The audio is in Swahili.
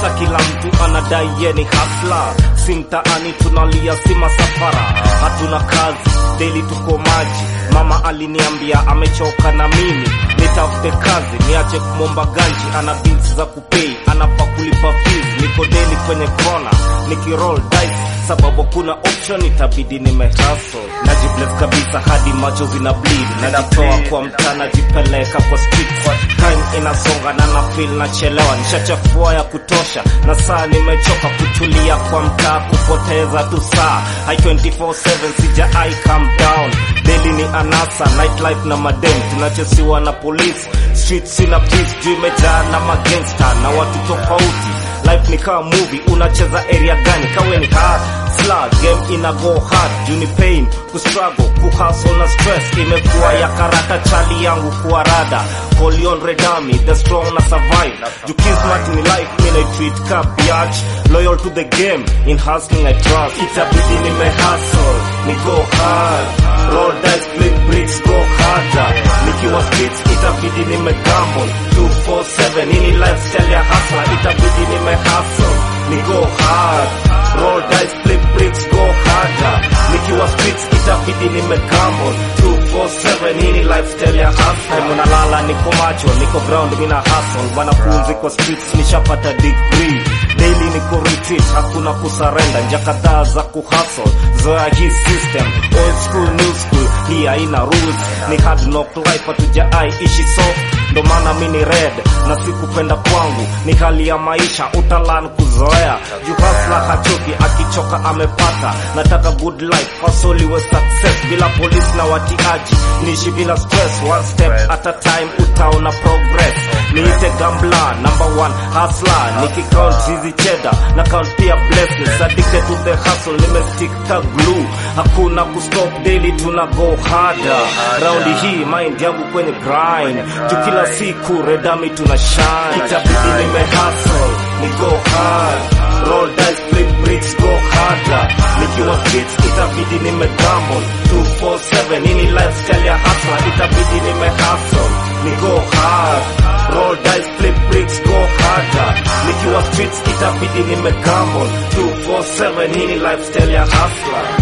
vita kila mtu anadai ye ni hasla si mtaani tunalia si masafara hatuna kazi daily tuko maji mama aliniambia amechoka na mimi nitafute kazi niache kumomba ganji ana bills za kupei anafaa kulipa fees niko daily kwenye kona nikiroll dice sababu kuna option itabidi nimehustle najibless kabisa hadi macho zina bleed najitoa kwa mtaa najipeleka kwa street time inasonga na na feel nachelewa nishachafua ya kutosha na saa nimechoka kutulia kwa mtaa kupoteza tu saa hai 24/7 sija I calm down daily ni anasa nightlife na madem tunachesiwa na police street sina peace juu imejaa na magangster na watu tofauti life ni kama movie unacheza area gani kawe ni hard slug game ina go hard juu ni pain kustruggle kuhustle na stress imekuwa ya karata chali yangu kuwa rada Polion redami the strong na survive juu kismat ni life mi na treat ka biatch loyal to the game in hustling I trust itabidi nime hustle ni go hard roll dice flip bricks go harder nikiwa streets itabidi nime gamble 247 ini lifestyle ya hustler itabidi nime hustle ni go hard roll dice flip bricks go harder nikiwa streets itabidi nime gamble 247 ini lifestyle ya hustler munalala niko macho niko ground mina hustle wanafunzi kwa streets nishapata degree daily niko retreat hakuna kusarenda nja kadhaa za kuhustle zoya hii system old school new school hii haina rules ni hard knock life hatujaai ishi soft ndo maana mi ni red na sikupenda kwangu ni hali ya maisha utalan kuzoea juu hasla hachoki akichoka amepata nataka good life fasoliwe success bila polisi na watiaji niishi bila stress one step at a time utaona progress niite gambla number one hasla nikicount hizi cheda na count pia blessings addicted to the hustle nimestick ka glue hakuna kustop daily tuna go harder raundi hii mind yangu kwenye grind juu kila siku redami tuna shine itabidi nime hustle ni go hard roll dice flip bricks go harder nikiwa streets itabidi nime gamble 247 ini lifestyle ya hustler itabidi nime hustle ni go hard roll dice flip bricks go harder nikiwa streets itabidi nime gamble 247 ini lifestyle ya hustler